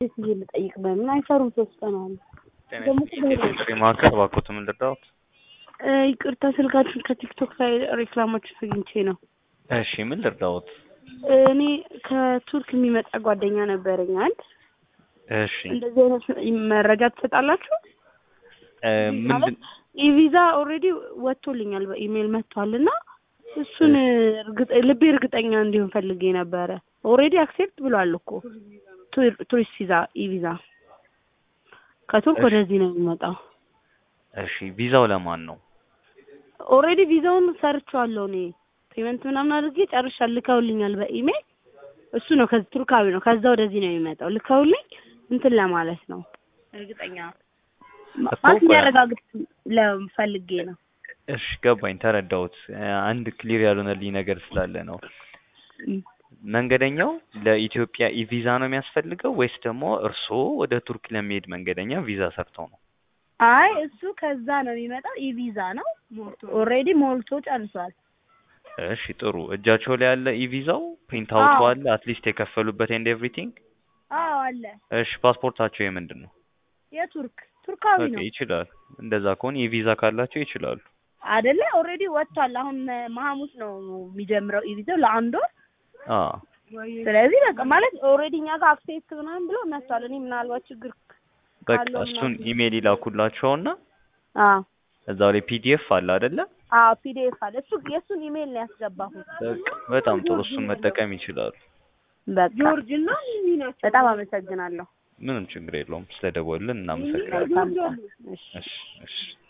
ሴት ጊዜ ልጠይቅ በምን አይሰሩም ሶስት ቀን አሉ። ደግሞ ጥሪ ማዕከል እባክዎት ምን ልርዳዎት? እ ይቅርታ ስልካችሁን ከቲክቶክ ላይ ሬክላማችሁ አግኝቼ ነው። እሺ ምን ልርዳዎት? እኔ ከቱርክ የሚመጣ ጓደኛ ነበረኝ አንድ እሺ እንደዚህ አይነት መረጃ ትሰጣላችሁ? እ ምንድን ኢቪዛ ኦልሬዲ ወጥቶልኛል በኢሜይል መጥቷል እና እሱን እርግጠ- ልቤ እርግጠኛ እንዲሆን ፈልጌ ነበረ። ኦልሬዲ አክሴፕት ብሏል እኮ ቱር- ቱሪስት ቪዛ ኢቪዛ ከቱርክ እሺ። ወደዚህ ነው የሚመጣው። እሺ ቪዛው ለማን ነው? ኦልሬዲ ቪዛውን ሰርቼዋለሁ እኔ ፔመንት ምናምን አድርጌ ጨርሻለሁ። ልከውልኛል በኢሜይል እሱ ነው ከዚህ ቱርካዊ ነው ከዛ ወደዚህ ነው የሚመጣው። ልከውልኝ እንትን ለማለት ነው እርግጠኛ እኮ ማለት ቆይ- የሚያረጋግጥ ለፈልጌ ነው። እሺ ገባኝ፣ ተረዳሁት። እ አንድ ክሊር ያልሆነልኝ ነገር ስላለ ነው። እም። መንገደኛው ለኢትዮጵያ ኢቪዛ ነው የሚያስፈልገው ወይስ ደግሞ እርስዎ ወደ ቱርክ ለሚሄድ መንገደኛ ቪዛ ሰርተው ነው? አይ እሱ ከዛ ነው የሚመጣው። ኢቪዛ ነው ኦልሬዲ ሞልቶ ጨርሷል። እሺ ጥሩ። እጃቸው ላይ ያለ ኢቪዛው ፕሪንት አውቱ አዎ። አለ አትሊስት የከፈሉበት ኤንድ ኤቭሪቲንግ። አዎ አለ። እሺ ፓስፖርታቸው የምንድን ነው? የቱርክ ቱርካዊ በቃ ነው ይችላል። እንደዛ ከሆነ ኢቪዛ ካላቸው ይችላሉ። አይደለ? ኦልሬዲ ወጥቷል። አሁን መሐሙስ ነው የሚጀምረው ኢቪዛው ለአንድ ወር። አ ስለዚህ በቃ ማለት ኦልሬዲ እኛ ጋር አክሴፕት ምናምን ብሎ መጥቷል። እኔ ምናልባት ችግር በቃ ካለው እሱን ምናምን- ኢሜይል ይላኩላቸውና አዎ እዛው ላይ ፒዲኤፍ አለ አይደለ? አዎ ፒዲኤፍ አለ። እሱ የእሱን ኢሜይል ነው ያስገባሁት። በቃ በጣም ጥሩ። እሱን መጠቀም ይችላሉ። በቃ ጆርጅ እና በጣም አመሰግናለሁ። ምንም ችግር የለውም። ስለደወልን እናመሰግናለን። መልካም ቀን። እሺ እሺ እሺ